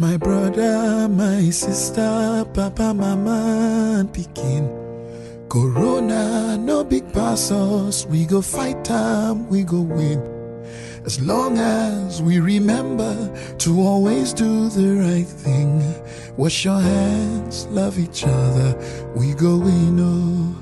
My brother, my sister, papa, mama, and pikin. Corona, no big pass us. We go fight time, we go win. As long as we remember to always do the right thing. Wash your hands, love each other, we go win. Oh.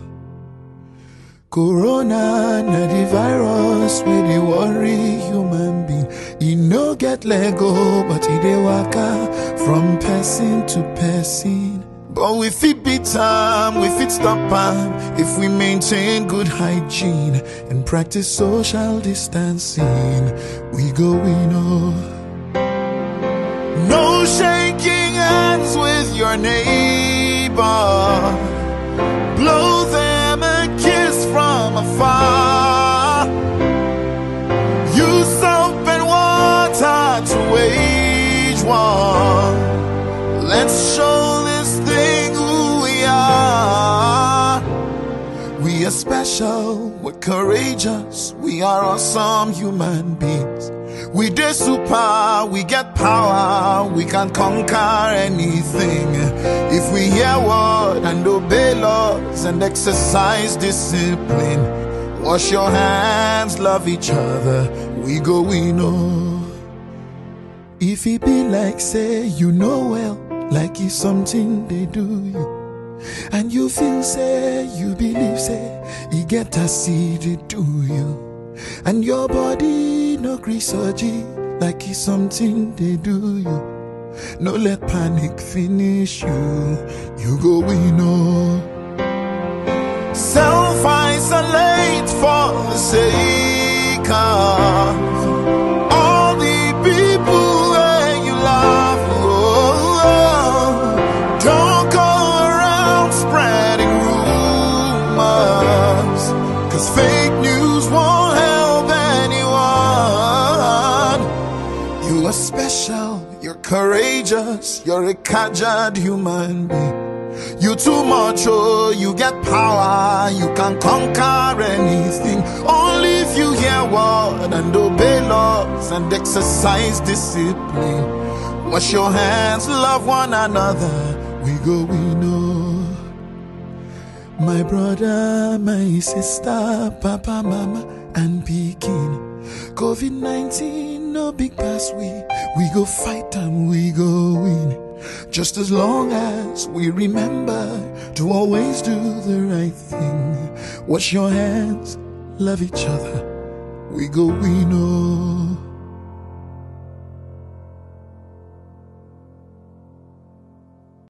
Corona na the virus wey dey worry human being. E no get lego but e dey waka from person to person. But we fit beat am, we fit stop am if we maintain good hygiene and practice social distancing. We go win oh. No shaking hands with your neighbor. Blow them a kiss from afar. Use soap and water to wage war. Let's show this thing who we are. We are special, we're courageous, we are awesome human beings. We dey super, we get power, we can conquer anything. If we hear word and obey laws and exercise discipline, wash your hands, love each other, we go we know. If it be like say you know well, like it's something they do you. And you feel say, you believe say, you get a seed it do you. And your body no gree surgery, like it's something they do you. No let panic finish you, you go we know. Self isolate for the sake of all the people that you love. Oh, don't go around spreading rumors, cause fake news won't help anyone. You are special, you're courageous, you're a caged human being. You too much, oh, you get power, you can conquer anything. Only if you hear word and obey laws and exercise discipline. Wash your hands, love one another, we go, we know. My brother, my sister, papa, mama, and pikin. COVID 19, no big pass, we, we go fight and we go win. Just as long as we remember to always do the right thing. Wash your hands, love each other, we go, we know.